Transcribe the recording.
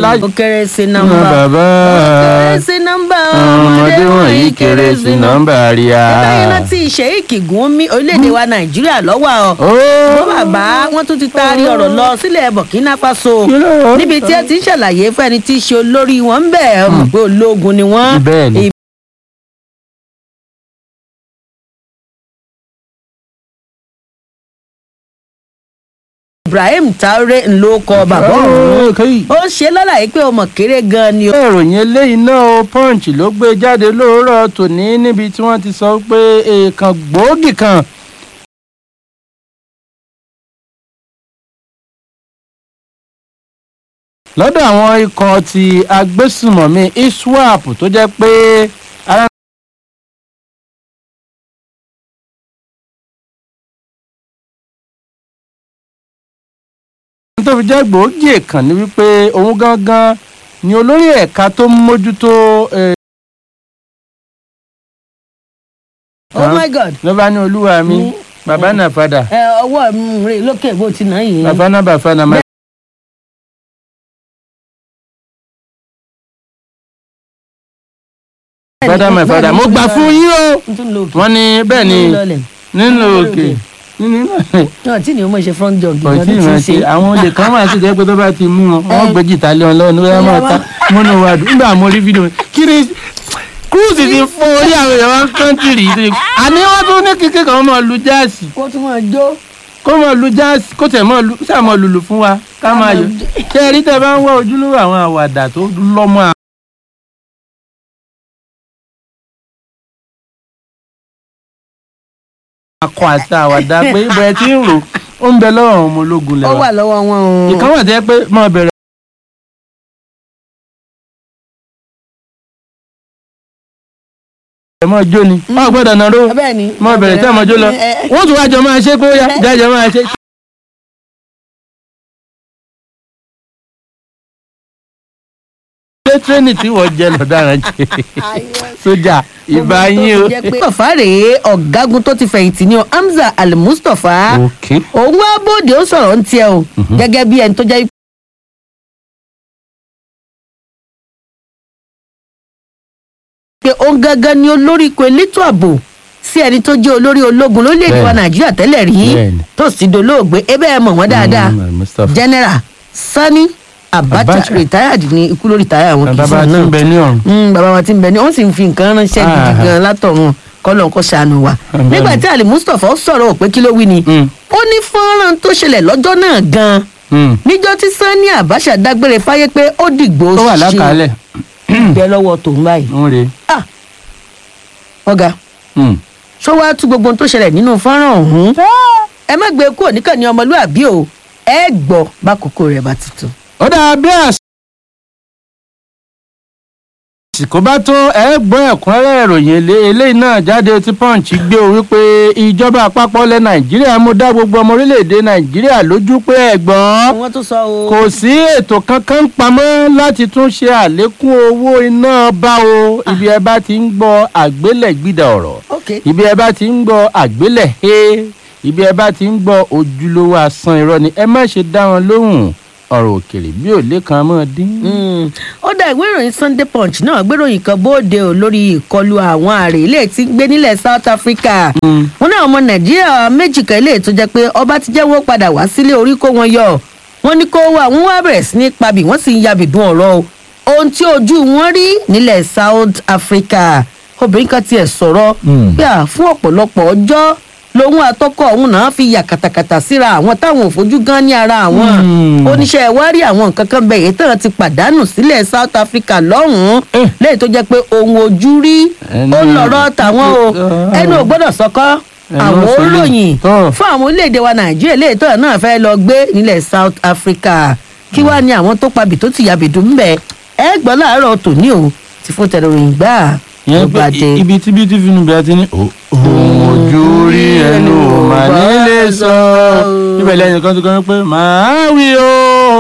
láyé. ó kéré sí Nà nọ́mbà bàbá ó kéré sí nọ́mbà ọmọdé wọ̀nyí kéré sí nọ́mbà àríyá. ẹ̀ka iná tí sheik gúnmi orílẹ̀-èdè wa nàìjíríà lọ́wọ́ ọ. Ó. bó bàbá wọn tún ti taari ọ̀rọ̀ lọ sílẹ̀ burkina faso Kí ló wà? níbi tí ẹ ti ń ṣàlàyé fún ẹni tí í ṣe olórí wọn ń bẹ̀ ọmọ pé ológun ni wọ́n. Bẹ́ẹ̀ ni. ibrahim traore ńlọ kọ bàbá ọ̀hún Kí- ó ṣe lọ́làyé pé ọmọ kéré gan ni o. ìròyìn eléyìí náà o punch ló gbé jáde lóòrọ̀ tòní níbi tí wọ́n ti sọ pé èèkàn gbòógì kan lọ́dọ̀ àwọn ikọ̀ ti agbésùmọ̀mí iswap tó jẹ́ pé ara tó fi jẹ́ gbòógì èèkàn ni wípé òun gangan ni olórí ẹ̀ka tó ń mójútó eh, oh my god ló bá ní olúwa mi Mm. bàbá náà padà ẹ ọwọ́ mi rè lókè bó ti náà yìí. bàbá náà bàbá náà má. fada my father mo gbà fún yín o n tún lo òkè. wọ́n ní bẹ́ẹ̀ ni n tún lọlẹ̀. nínú òkè nínú náà tí ni o mọ̀ ṣe front jog kò tí ì máa ṣe àwọn olè kan máa ṣe jẹ́ pé tó bá ti mú wọn wọ́n Eh. gbé jìtá lé wọn lọ́wọ́ ní wọ́n máa ta múnú wa dùn nígbà mo rí fídíò kí ni kúrúùsì ti fún orí àwọn èèyàn wọn kọ́ńtìrì yìí àní wọ́n tún ní kíkẹ́ kan máa lu jáàsì kó tún máa jó. kó máa lu jáàsì kó tẹ̀ máa lu sáà máa lùlù fún wa ká máa yọ ṣé ẹ rí tẹ bá ń wá ojúlówó àwọn àwàdà tó lọ́mọ à- akọ àti àwàdà pé ibẹ̀ tí ń rò ó ń bẹ lọ́wọ́ àwọn ọmọ ológun ó lẹ́wà wà lọ́wọ́ wọn o. ìkan wà tẹ́ pé máa bẹ̀rẹ̀. ẹ mọ jó ni ọ gbọ́dọ̀ náà ró bẹ́ẹ̀ ni. mọ bẹ̀rẹ̀ tí ọmọ jó lọ ẹ, ẹ, wọ́n tún wájọ máa ṣe pé ó yá jájọ máa ṣe. ṣé tírẹ́nì tí wọ́n jẹ lọ́daràn jẹ sójà ìbá yín o. mustapha rèé ọ̀gágun tó ti fẹ̀yìntì ní o hamza al-mustapha òkè òun wá bóde ó sọ̀rọ̀ ń tiẹ̀ o gẹ́gẹ́ bí ẹni tó jẹ́ pé òun gangan ni olórí ikọ̀ elétò ààbò sí ẹni tó jẹ́ olórí ológun lórílẹ̀‐èdè wa Bẹ́ẹ̀ni. nàìjíríà tẹ́lẹ̀ rí Bẹ́ẹ̀ni. tó sì dolóògbé ebe ẹ̀ mọ̀ wọ́n dáadáa Mm, Mustapha. general sani abacha Abacha. retired ní ikú lórí tàyà àwọn kìí bàbá sàn tí náà ń bẹ ní ọ̀run. Mm, bàbá wa ti ń bẹ ní wọn sì ń fi nǹkan ránṣẹ́ gidi Ah. gan látọ̀run kọ́lọ̀ kó ṣàánú wa. Àmín. nígbà tí ali mustapha sọ̀rọ̀ pé kí ló wí ni Mm. ó ní fọ́nrán tó ṣẹlẹ̀ lọ́jọ́ náà gan Mm. níjọ́ tí sani abacha dágbére fáyé pé ó dìgbò ó wà lákàálẹ̀ bẹ lọ́wọ́ tòun báyìí. ń re. Ah, ọ̀gá Mm. ṣó wàá tú gbogbo ohun tó ṣẹlẹ̀ nínú fọ́nrán ọ̀hún ẹ má gbé kúrò níkànnì ọmọlúàbí o ẹ gbọ́ bákòókò rẹ̀ bá ti tó. ó dáa bí àsìkò bá tó ẹ gbọ́ ẹ̀kúnrẹ́rẹ́ ìròyìn elé- eléyìí náà jáde tí punch gbé o wípé ìjọba àpapọ̀ ilẹ̀ nàìjíríà mú dá gbogbo ọmọ orílẹ̀-èdè nàìjíríà lójú pé ẹ̀gbọ́n wọ́n tún sọ o. kò sí ètò kankan pamọ́ láti tún ṣe àlékún owó iná bá o ibi ẹ bá ti ń gbọ́ àgbélẹ̀gbìdà ọ̀rọ̀ ok ibi ẹ bá ti ń gbọ́ àgbélẹ̀ he ibi ẹ bá ti ń gbọ́ ojúlówó asán irọ́ ni ẹ má ṣe dá wọn lóhùn ọ̀rọ̀ òkèèrè bí ò lè kan mọ́ dín. Mm. ó dá ìwé ìròyìn sunday punch náà gbéròyìn kan bóde ò lórí ìkọlù àwọn àrè ilé tí ń gbé nílẹ̀ south africa Mm. wọn náà ọmọ nàìjíríà méjì kan ilé tó jẹ́ pé ọba ti jẹ́wọ́ padà wá sílé orí kó wọn yọ wọn ní kó wá wọn wá bẹ̀rẹ̀ sí ní pabì wọ́n sì ń yabìdún ọ̀rọ̀ o ohun tí ojú wọn rí nílẹ̀ south africa obìnrin kan tiẹ̀ sọ̀rọ̀ Mm. pé à fún ọ̀pọ̀lọpọ̀ ọjọ́ lòun àtọkọ òun náà fi yà kàtàkàtà síra àwọn táwọn ò fojú gan ní ara àwọn Mm. oníṣẹ́ ìwárí àwọn nǹkan kan bẹ̀ èyí tán ti pàdánù sílẹ̀ south africa lọ́hùn-ún Eh. lẹ́yìn tó jẹ́ pé ohun ojú rí Ẹnu- ó lọ̀rọ̀ tàwọn o Ah. ẹnu ò gbọ́dọ̀ sọkọ́ Ẹnu àwọn ò sọ ní. olóyìn Tọ́. fún àwọn orílẹ̀-èdè wa nàìjíríà lẹ́yìn tó náà fẹ́ lọ gbé nílẹ̀ south africa kí wàá ní àwọn tó pabì tó ti yàbìdú ń bẹ̀ ẹ gbọ́ láàárọ̀ tòní o ti fún tẹlifíìn gbà ìyẹn ló pé bá dé. ibi tí bíi tí fínú bí a ti ní "Ó- ohun ojú rí ẹnu ò mà nílé sọ ibẹ̀ lẹ́yìn kan tó kọ́ pé màá wí o.